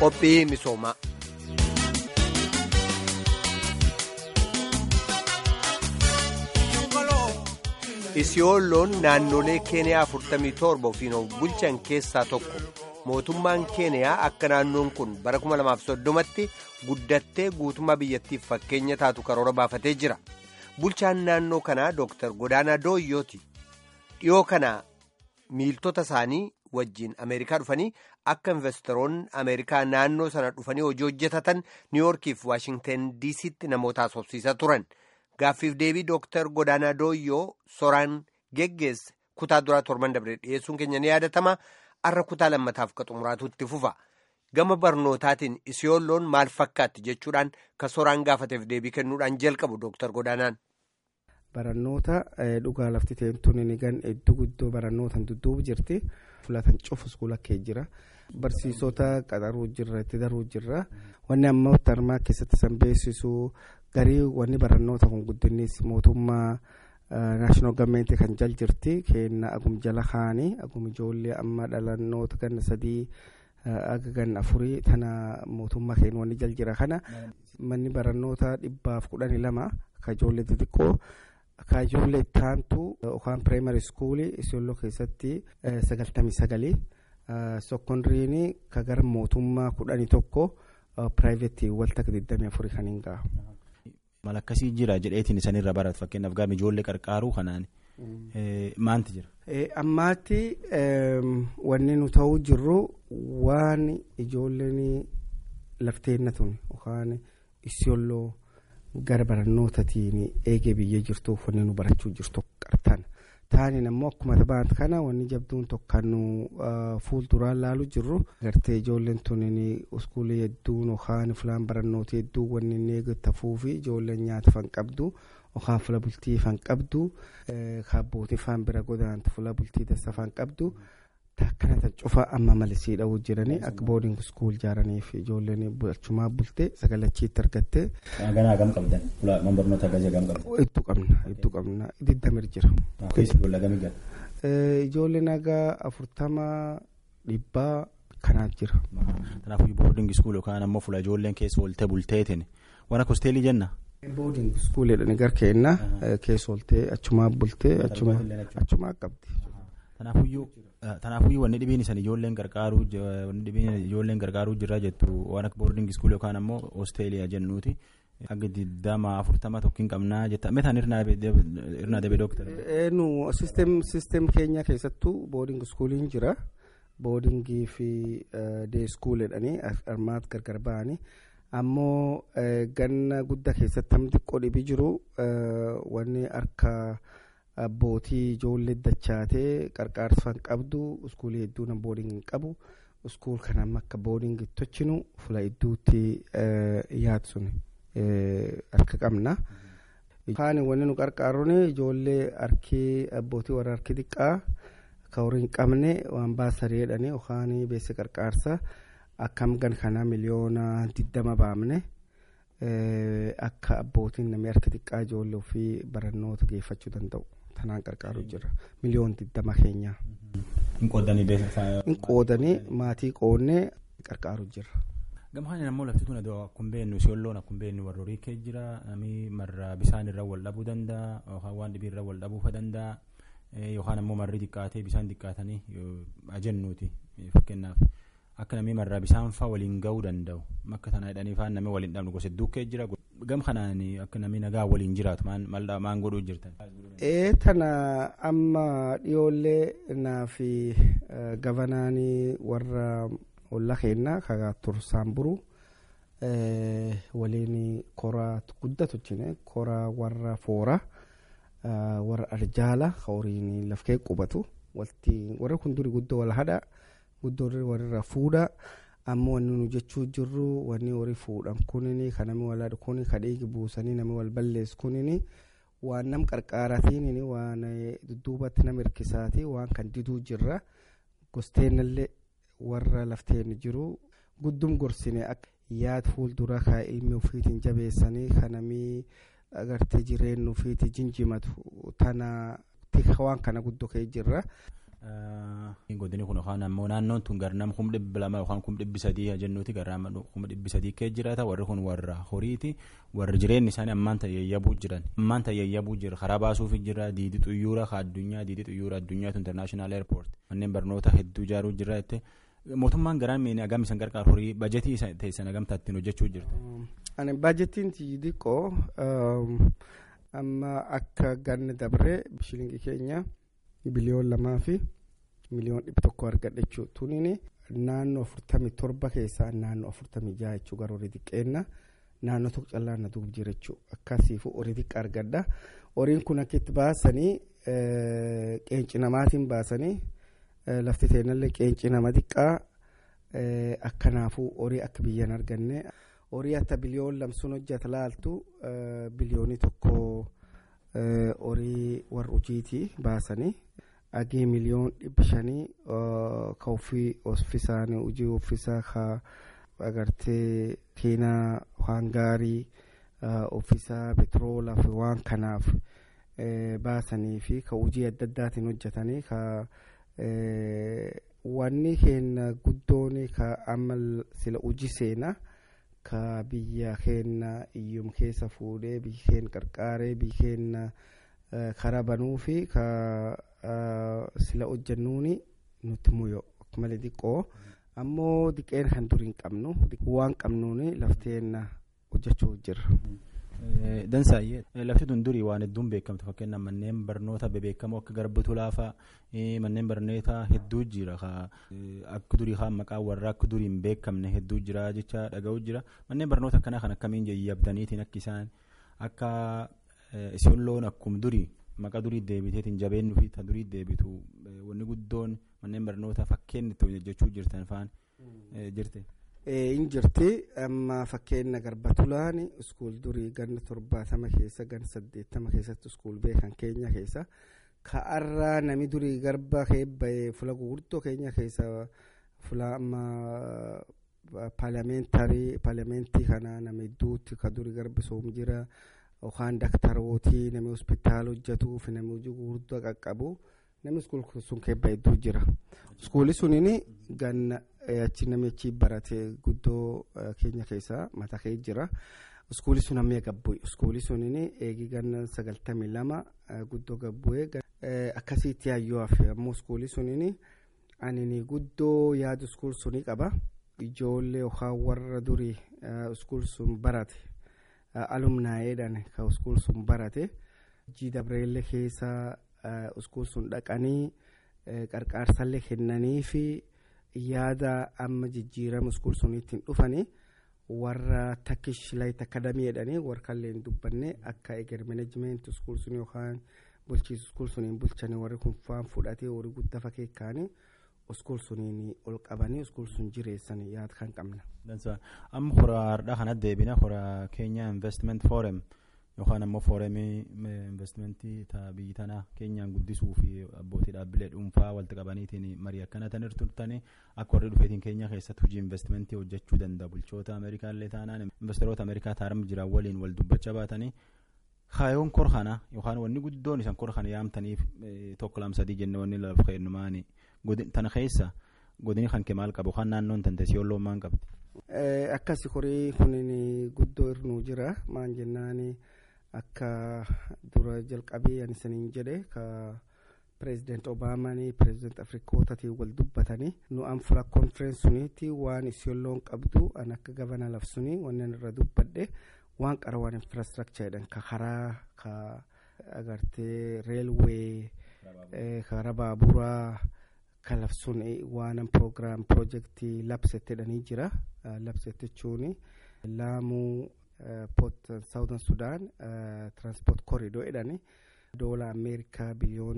qophii misoomaa. isiyoolloon naannolee keeniyaa 47 ofiin of bulchan keessaa tokko mootummaan keeniyaa akka naannoon kun bara 2030tti guddattee guutummaa biyyattiif fakkeenya taatu karoora baafatee jira bulchaan naannoo kanaa dooktar godaanaa dooyyooti dhiyoo kana miiltota isaanii wajjiin ameerikaa dhufanii akka investoroonni ameerikaa naannoo sana dhufanii hojii hojjetatan niiwuorkiif waashingten diisitti namoota haasofsiisaa turan. gaaffiif deebii dooktar godaanaa dooyyoo soraan geggeesse kutaa duraa torban dabre dhiyeessuun keenya ni yaadatama arra kutaa lammataaf ka xumuraatu itti fufa gama barnootaatiin isiyoolloon maal fakkaatti jechuudhaan ka soraan gaafateef deebii kennuudhaan jalqabu dooktar godaanaan. Barannoota dhugaa lafti teemtuun ni gan iddoo guddoo barannootaan dudduubu jirti filatan cufu iskuula kee jira barsiisota qaxaruu jirra itti daruu jirra wanni amma tarmaa keessatti san beeksisu. garii wanni barannoota kun guddinnis mootummaa naashinaal gavmeenti kan jal jirti kenna agum jala kaanii agum ijoollee amma dhalannoota ganna sadii aga ganna afurii tana mootummaa keenya wanni jal jira kana manni barannoota dhibbaaf kudhanii lama ka ijoollee xixiqqoo ka ijoollee ittaantu yookaan pireemari iskuulii isiyooloo keessatti sagaltamii sagalii sokondiriini ka gara mootummaa kudhanii tokko piraayiveetii walta digdamii afurii kan hin gahu. Mal akkasii jira jedheetiin isaanirra baratu fakkeenyaaf gaafa ijoollee qarqaaruu kanaan maanti jira. Ammaatti wanni nu ta'uu jirru waan ijoolleen lafteenna tun yookaan isiyolloo gara barannootatiin eegee biyyee jirtuuf wanni nu barachuu jirtu qartan. Taaniin ammoo akkuma taphaan kana wanni jabduun tokko nu fuulduraan laalu jirru gartee ijoolleen tuniin iskuulii hedduun yookaan filaan barannootii hedduu wanni inni eeggataffuu fi ijoolleen nyaata fan qabdu yookaan fila bultii fan qabdu kaabbootii fan bira godaantu fila bultii dassa fan qabdu takkanata cufa amma malisii dha'uu jiranii akka booding iskuul ijaaraniif ijoolleen achumaa bultee sagalachiitti argattee. Ganaa gam qabdan man barnoota akkasii gam qabdan. Hedduu qabna hedduu qabna digdamir jira. Ijoollee gamii gala. Ijoollee nagaa afurtama dhibbaa kanaaf jira. Kanaafuu boarding school yookaan ammoo fuula ijoolleen keessa ooltee bulteetiin waan akka hosteelii jenna. Boarding school jedhanii gar keenna keessa ooltee achumaa bultee achumaa qabdi. Tanaafuyyuu wanni dhibiin isaan ijoolleen gargaaruu wanni dhibiin ijoolleen gargaaruu jirra jettu waan akka boarding school yookaan ammoo hosteeliyaa jennuuti. Akka digdama afurtama tokkiin qabnaa jetta meeshaan irnaa dabee dooktar. Nu sisteem keenya keessattuu boarding schooliin jira. Boardingii fi dee school jedhanii armaat gargar ba'anii ammoo ganna guddaa keessatti hamti xiqqoo dhibii jiru wanni harka. abbootii ijoollee dachaatee qarqaarsaan qabdu iskuulii hedduu nan booding hin qabu iskuul kanaan akka booding tochinu fula hedduutti yaadu sun harka qabna. Kaan wanni nu qarqaaruun ijoollee harkii abbootii warra harki xiqqaa ka horii hin qabne waan baasarii jedhanii yookaan beessa qarqaarsa akkam gan kanaa miliyoona digdama baamne. akka abbootiin namni harka xiqqaa ijoollee ofii barannoota geeffachuu danda'u tanaan qarqaaruu jira miliyoon digdama keenyaa. Hin qoodanii beeksisa. Hin qoodanii maatii qoodnee qarqaaruu jira. Gamhaan ammoo lafti tun akkuma beeknu siyoolloon akkuma beeknu warra horii kee jira namni marra bisaan irra wal dhabuu danda'a yookaan waan dhibii irra wal dhabuufa danda'a yookaan ammoo marri xiqqaatee bisaan xiqqaatanii ajennuuti fakkeenyaaf. akka namni marraa bisaan fa'aa waliin gahuu danda'u akka tana jedhanii fa'aa namni waliin dhabnu gosa duukkee jira gam kanaan akka namni nagaa waliin jiraatu maan godhuu jirtan. Ee tana amma dhiyoollee naa fi gavanaanii warra olla keenna kagaa tursaan buru waliin koraa guddatu jine koraa warra foora warra arjaala horiin lafkee qubatu warra kun duri guddoo wal hadha. guddoo warra fuudha ammoo wanni nu jechuu jirru wanni horii fuudhan kunini kan namni wal haadhu kuni ka dhiigi buusanii namni wal balleessu kunini waan nam qarqaaratiin waan dudduubatti nama hirkisaati waan kan diduu jirra gosteenallee warra lafteen jiru guddum gorsine akka yaad fuuldura ka ilmi ofiitiin jabeessanii ka namni agartee jireenya ofiitii jinjimatu tana waan kana guddoo ka'ee jirra. Godini kun yookaan ammoo naannoon tun garnam kum dhibbi lama yookaan kum dhibbi sadii jennuuti garnam kum dhibbi sadii kee jiraata warri kun warra horiiti warri jireenyi isaanii ammaan tayyayyabuu jiran ammaan tayyayyabuu jira karaa baasuufi jira diidii xuyyuura ka addunyaa diidii xuyyuura addunyaatu international airport manneen barnoota hedduu ijaaruu jira jettee mootummaan garaan miini agam isan gargaar horii bajetii teessan agamtaa ittiin hojjechuu jirta. Ani bajetiin xiqqoo amma akka ganna dabree shilingii keenya biliyoon lamaa fi miliyoon dhibba tokko argadha jechuudha. Tuniin naannoo afurtamii torba keessaa naannoo afurtamii jaha jechuudha gara horii xiqqeenna naannoo tokko callaa na duub jira jechuudha. Akkasiifuu horii xiqqaa argadha. Horiin kun akka itti baasanii qeenci namaatiin baasanii lafti teenallee qeenci nama xiqqaa akkanaafuu horii akka biyyan arganne. horii akka biliyoon lamsuun hojjeta laaltu biliyoonii tokko horii warra hojiiti baasanii agee miliyoon dhibbi shanii ka ofii offisaanii hojii offisaa ka agartee keenaa waan gaarii offisaa petroolaa fi waan kanaaf baasanii fi ka hojii adda addaatiin hojjetanii ka wanni keenya guddoon ka amma sila hojii seenaa. ka biyya keenya iyyum keessa fuudhee biyya keenya qarqaaree biyya keenya karaa banuu fi ka sila hojjennuuni nutti muyoo malee xiqqoo ammoo diqeen kan durii hin qabnu waan qabnuuni lafteen hojjechuu jirra. Dansaayyee lafti tun durii waan hedduun beekamtu fakkeenyaaf manneen barnoota bebeekamoo akka garbuutu laafaa manneen barnoota hedduu jira akka durii haa maqaa warra akka durii hin beekamne hedduu jira jecha dhaga'u jira manneen barnoota akkanaa kan akkamiin yaabdaniitiin akka isaan akka isin loon akkuma durii maqaa durii deebiteetiin jabeennu fi ta durii deebitu wanni guddoon manneen barnoota fakkeen itti hojjechuu jirtan faan jirte. hin jirti amma fakkeenya garbatulaan iskuul durii ganna torbaatama keessa ganna saddeettama keessatti iskuul beekan keenya keessa ka'arraa nami durii garba keebba'ee fula gurguddoo keenya keessa fula amma paarlamentarii paarlamentii kana nama hedduutti ka durii garbisoom jira yookaan daktarootii nami hospitaala hojjetuu fi nami hojii gurguddoo qaqqabu namni iskuul sun keebba hedduu jira iskuulli suniin ganna achi namichi barate guddoo keenya keessa mataa kee jira iskuulli sun amma gabbu'e iskuulli suniin eegi ganna sagaltamii lama guddoo gabbu'e akkasitti hayyoo hafe ammoo iskuulli suniin ani guddoo yaadu iskuul sunii qaba ijoollee yookaan warra durii iskuul sun barate alumnaayeedhaan ka iskuul sun barate jii dabreellee keessa iskuul sun dhaqanii qarqaarsallee kennanii fi yaada amma jijjiirama iskuul suniitiin dhufanii warra takkish layit akadamii jedhanii warra kalleen dubbanne akka eger meneejimenti iskuul sun yookaan bulchiisu iskuul suniin bulchanii warri kun faan fudhatee horii guddaa fakkeekkaanii iskuul suniin ol qabanii iskuul sun jireessanii yaada kan qabna. Amma hora hardhaa kana deebina hora keenya investment forum yookaan ammoo fooremii investimentii biyyi tanaa keenyaan guddisuu fi abbootii dhaabbilee dhuunfaa walitti qabaniitiin marii akkana tan turtanii akka warri dhufeetiin keenya keessatti hojii investimentii hojjechuu danda'a bulchoota ameerikaa illee taanaan investoroota ameerikaa taarama jiran waliin wal dubbachaa baatanii kaayoon kor kana yookaan wanni guddoon isan kor kana yaamtaniif tokko lama sadii jenne wanni lafa kennumaani tana keessa godini kan kee maal qabu yookaan naannoon tante yooloo maan qabdi. Akkasi horii kunin guddoo irnuu jira maan jennaani. akka dura jalqabee ani saniin jedhe ka pireezidaant obaamaanii pireezidaant afrikootatiin wal dubbatanii nu an fula konferensi suniitti waan isiolloon qabdu an akka gabana labsunii wannan irra dubbadhe waan qara waan infraastrakchar jedhan ka karaa ka agartee reelwee karaa baaburaa ka labsun waanan proogiraam piroojeektii labsette jedhanii jira labsette jechuun laamuu port southern sudan transport corridor jedhani doola ameerikaa biliyoon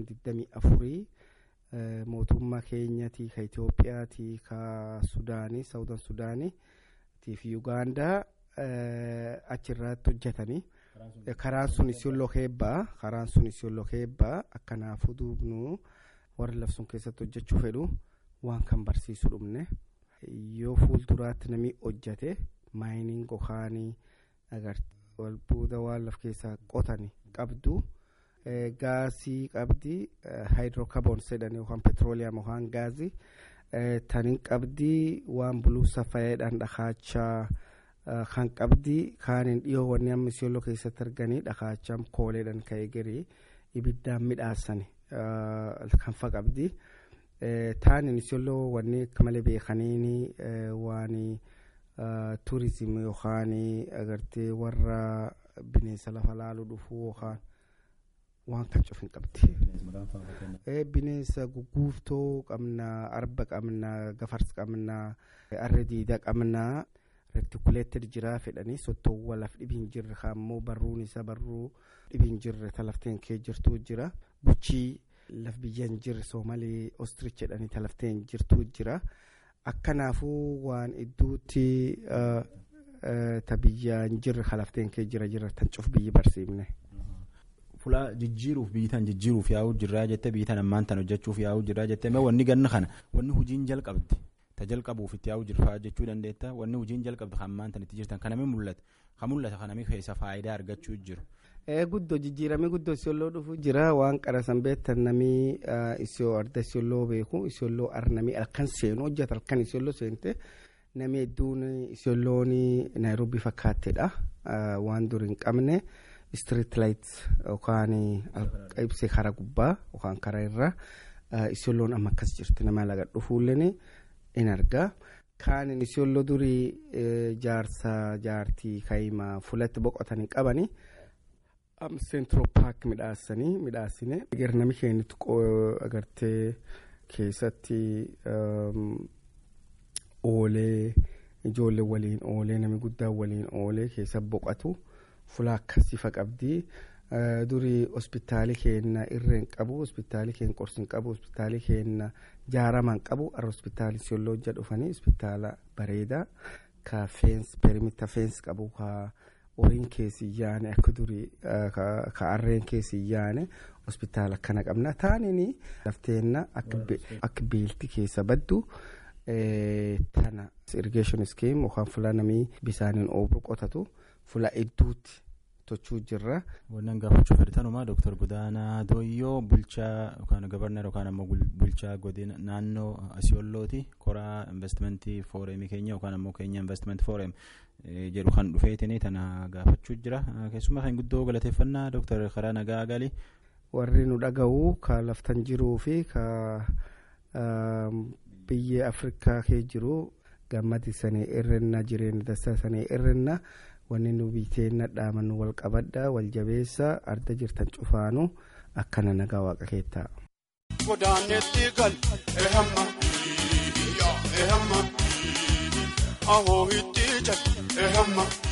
24 mootummaa keenyati ka itiyoophiyaati ka sudaanii southern sudaanii fi ugaandaa achirratti hojjetanii karaan sun isiyolloo keebbaa karaan sun isiyolloo keebbaa akkanaafuu duubnu warri labsun keessatti hojjechuu fedhu waan kan barsiisu dhumne yoo fuulduraatti namni hojjete maayiniin gokaanii agartee walbuuda waan laf keessaa qotani qabdu gaasii qabdi haayidrookaboons jedhanii yookaan petrooliyam yookaan gaazii tanin qabdi waan buluusa fayyadhaan dhakaachaa kan qabdi kaanin dhiyoo wanni amma isiyooloo keessatti arganii dhakaachaa kooleedhaan ka'ee garii ibiddaan midhaasani kan fa qabdi taanin isiyooloo wanni akka malee beekaniini waan tuurizimii yookaan agartee warra bineensa lafa laaluu dhufuu yookaan waan kan cufin qabdi. bineensa gugguuftoo qabna arba qabna gafarsa qabna arra diidaa qabna rektikuleeted jira fedhanii sottoowwan laf dhibiin jirre kaammoo barruun isa barruu dhibiin jirre talafteen kee jirtuu jira buchii laf biyyaan jirre soomalee ostrich jedhanii talafteen jirtuu jira akkanaafuu waan idduutti ta biyyaan jirre kalafteen kee jira jira tan cuf biyyi barsiifne. Fulaa jijjiiruuf biitan jijjiiruuf yaa'uu jirraa jettee biitan ammaan tan hojjechuuf yaa'uu jirraa jettee mee wanni ganna kana wanni hojiin jalqabdi ta jalqabuuf itti yaa'uu jirfaa jechuu dandeetta wanni hojiin jalqabdi kan ammaan tan itti jirtan kanami mul'ata kan mul'ata kanami keessa faayidaa argachuu jiru. Guddoo jijjiiramee guddoo isiolloo dhufuu jira waan qarasan beektan namii isiyoo arda isiolloo beeku isiolloo arnamii halkan seenu hojjeta halkan isiolloo seente namni hedduun isiolloon naayiroobii fakkaatteedha waan dur hin qabne. street light yookaan ibsee karaa gubbaa yookaan karaa irra isiolloon amma akkas jirti nama laga dhufuulleen in argaa kaanin isiolloo durii jaarsa jaartii kaa'imaa fulatti boqotanii qabanii seentiro paak midhaasanii midhaasine nami keenyatti agartee keessatti oolee ijoollee waliin oolee nami guddaa waliin oolee keessa boqotu. fulaa akkasiifa qabdi durii hospitaali keenna irreen qabu hospitaali keen qorsin qabu hospitaali keenna jaaraman qabu arra hospitaali siyoolooja dhufanii hospitaala bareedaa ka feens perimita feens qabu ka horiin keessi yaane akka durii ka arreen keessi yaane hospitaala akkana qabna taanini lafteenna akka beelti keessa baddu tana irrigeeshin iskiim yookaan fulaa namii bisaaniin oobru qotatu. Fula hedduutti tochuu jirra. Wannan gaafachuu fedhatanumaa Dooktar Godaanaa Dooyyoo bulchaa yookaan gabarnar yookaan ammoo bulchaa godina naannoo Asiyoollooti koraa investimentii fooreemii keenya yookaan ammoo keenya investiment fooreem jedhu kan dhufeetini tana gaafachuu jira. Keessumaa kan guddoo galateeffannaa Dooktar Karaa Nagaa Galii. Warri nu dhaga'u ka laftan jiruu fi ka biyya Afrikaa kee jiru gammadi sanii irrenna jireenya dassaa sanii irrenna. wanni nu biteenna dhaaman wal qabadha wal jabeessa arda jirtan cufaanu akkana nagaa waaqa keettaa. Godaanetti gal ehamma ehamma ahoo itti jal ehamma.